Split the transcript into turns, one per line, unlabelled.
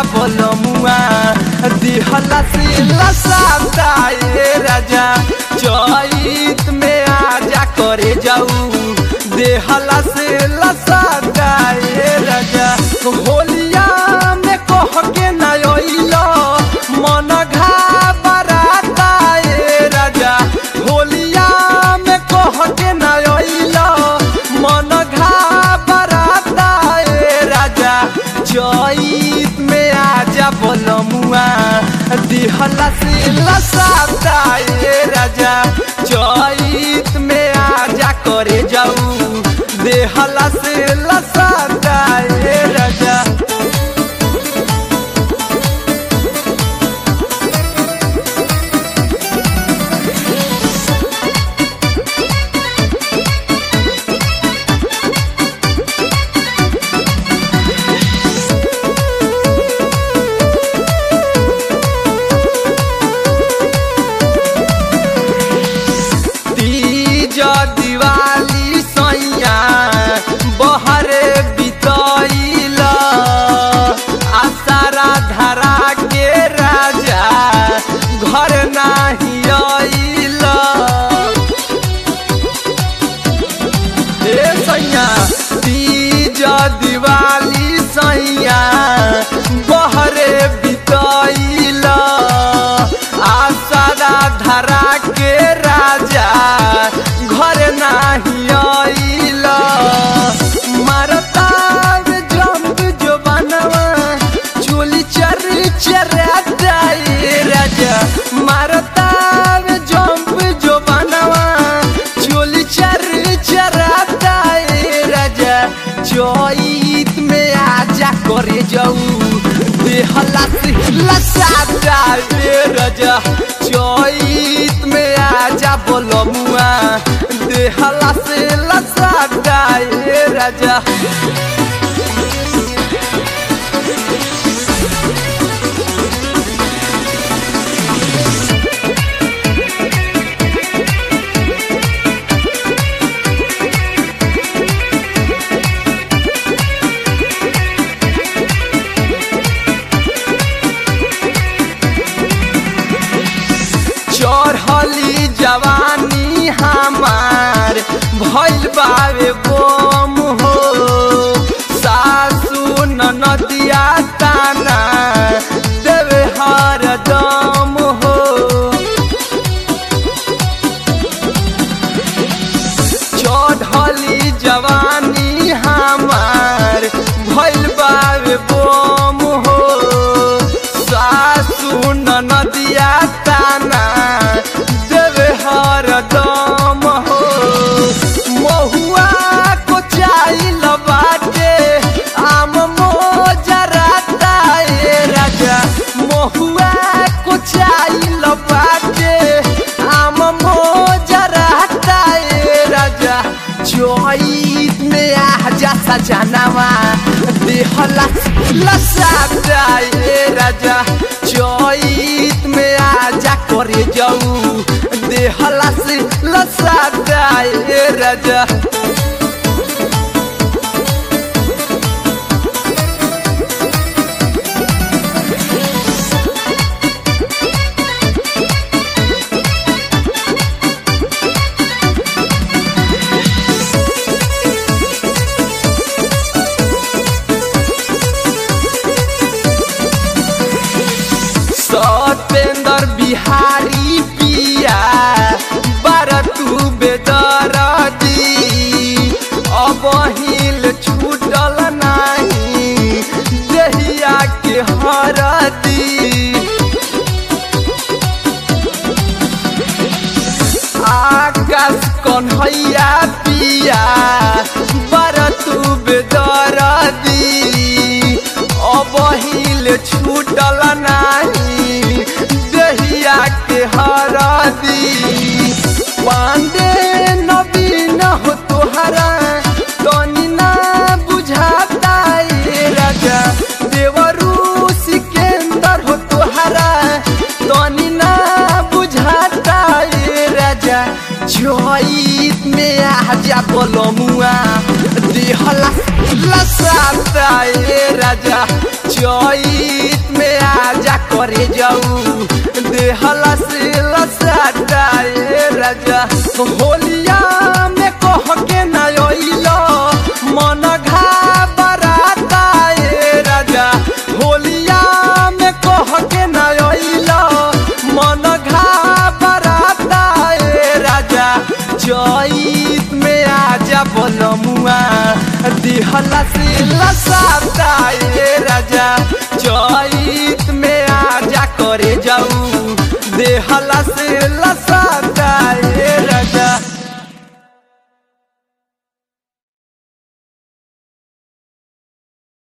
बोलमुआ दिहला से लसाता ए राजा चैत में आजा करे जाऊ देहला से लसाता ए राजा होलिया में कह के न अइलो मन घाबराता ए राजा होलिया में कह के न अइलो मन घाबराता ए राजा चैत में आजा बोलमुआ दिहला से लसाता ए राजा चैत में आजा करे जाऊ देहला से लसाता ए राजा तीज दिवाली सैया बहरे बितैल आसारा धरा के राजा घर नाही अइल ए सैया तीज दिवाली सैया बहरे बितैल आसारा धरा के राजा घर नाही अइल मारता जंप जो बनवा चोली चर चराता ए राजा मारता जंप जो बनवा चोली चर चराता ए राजा चैत में आजा करे जाऊ देहला से लसाता ए राजा चैत में आजा बोलमुआ देहला से लसाता ए राजा चढ़ली जवानी हमार भइल बावे बोम हो सासू नदिया ताना देवे हर दम हो चढ़ली जवानी हमार भइल बावे बोम हो सासू नदिया ताना देवे हर दम हो महुआ को चाइल बाटे आम मोजराता ए राजा महुआ को चाइल बाटे आम मोजराता ए राजा चैत में आजा सजनावा देहला लसाता ए राजा चैत में आजा करे जाऊ देहला से लसाता ए राजा सतेंद्र बिहारी पिया बारतू बेदरदी अब हिल छूटल नाही देहिया के हरदी आकाश कन्हैया पिया बारतू बेदरदी अब हिल छूटल नाही देहिया के हरदी पांडे नवीन हो तोहरा तनी ना बुझाता ए राजा देवरू सिकेंदर हो तोहरा तनी ना बुझाता ए राजा चैत में आजा बोलमुआ दे दिहला लसाता ए राजा चैत में आजा करे जाऊ देहला से लसाता ए राजा होलिया में कह के न अइलो मन घाबराता ए राजा होलिया में कह के न अइलो मन घाबराता ए राजा चैत में आजा बोलमुआ दिहला से लसाता ए राजा चैत में आजा करे जाऊ देहला से